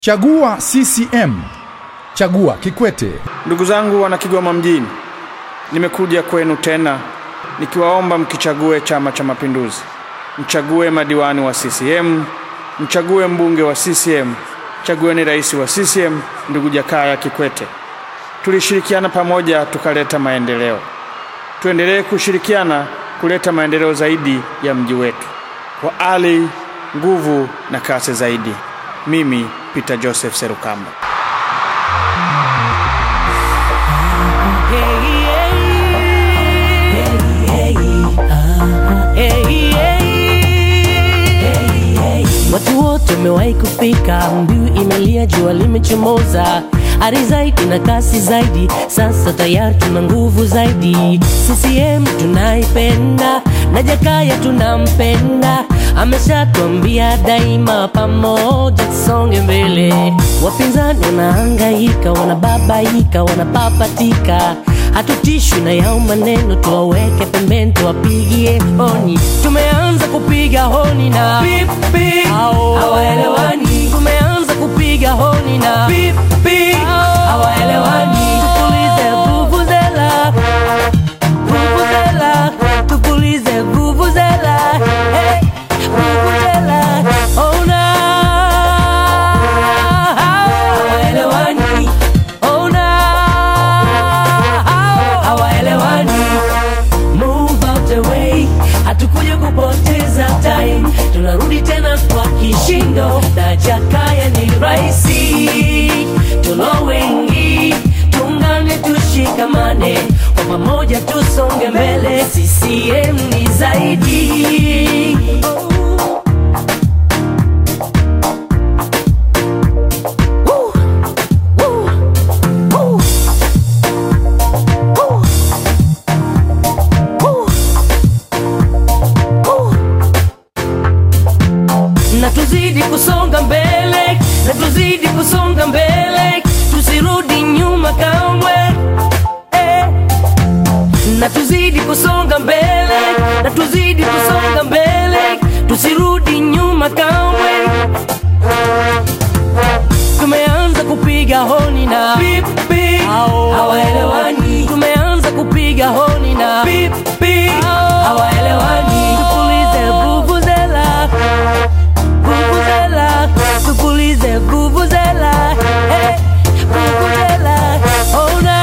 Chagua CCM. Chagua Kikwete. Ndugu zangu wana Kigoma mjini, nimekuja kwenu tena nikiwaomba mkichague Chama cha Mapinduzi, mchague madiwani wa CCM, mchague mbunge wa CCM, chagueni rais wa CCM ndugu Jakaya Kikwete. Tulishirikiana pamoja tukaleta maendeleo, tuendelee kushirikiana kuleta maendeleo zaidi ya mji wetu kwa ari, nguvu na kasi zaidi. Mimi Peter Joseph Serukamba. Watu wote wamewahi kufika, mbiu imelia, jua limechomoza, ari zaidi na kasi zaidi, sasa tayari tuna nguvu zaidi. CCM tunaipenda na Jakaya tunampenda, ameshatwambia daima, pamoja tusonge mbele. Wapinzani wanahangaika, wanababaika, wanapapatika hatutishwi na yao maneno, tuwaweke pembeni, tuwapigie honi. Tumeanza kupiga honi na pipi, hawaelewani. Tumeanza kupiga honi na pipi, hawaelewani. Tupulize vuvuzela, vuvuzela, tupulize vuvuzela, hey, vuvuzela, ona hawaelewani, ona hawaelewani. Move out the way, hatukuja kupoteza time, tunarudi tena kwa kishindo, na Jakaya ni raisi, tulo wengi, tungane, tushikamane, kwa pamoja tusonge mbele, CCM ni zaidi. Woo! Woo! Woo! Woo! Woo! Woo! na tuzidi kusonga mbele, na tuzidi kusonga mbele, tusirudi nyuma kamwe eh. Na tuzidi kusonga mbele, na tuzidi kusonga mbele, tusirudi nyuma kamwe. Tumeanza kupiga honi na pipi, hawaelewani. Tumeanza kupiga honi na pipi, hawaelewani. Tupulize vuvuzela vuvuzela, tupulize vuvuzela, hey, vuvuzela, ona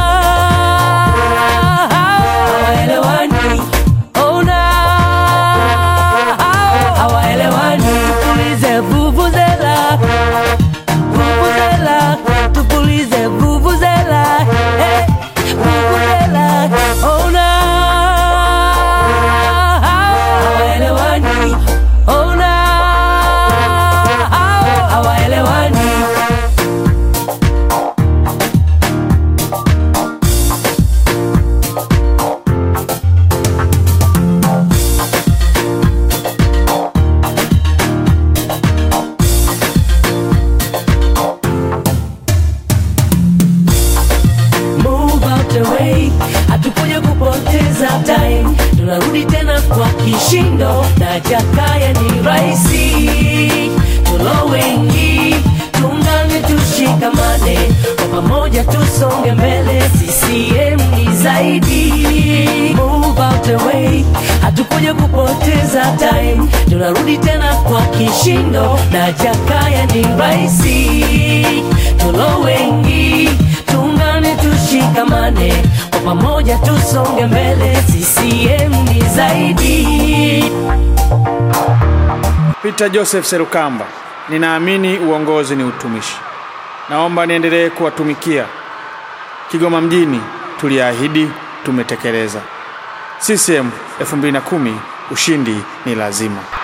hawaelewani, ona hawaelewani, tupulize vuvuzela, vuvuzela, tupulize vuvuzela, hey, vuvuzela, ona hawaelewani, ona hawaelewani. Move out the way, hatukuja kupoteza time, tunarudi tena kwa kishindo, na Jakaya ni raisi, tulo wengi, tungane, tushikamane, kwa pamoja tusonge mbele, CCM ni zaidi. Move out the way, hatukuja kupoteza time, tunarudi tena kwa kishindo, na Jakaya ni raisi, tulo wengi tungane tushikamane, kwa pamoja tusonge mbele, CCM ni zaidi. Peter Joseph Serukamba, ninaamini uongozi ni utumishi. Naomba niendelee kuwatumikia. Kigoma mjini tuliahidi, tumetekeleza. CCM 2010 ushindi ni lazima.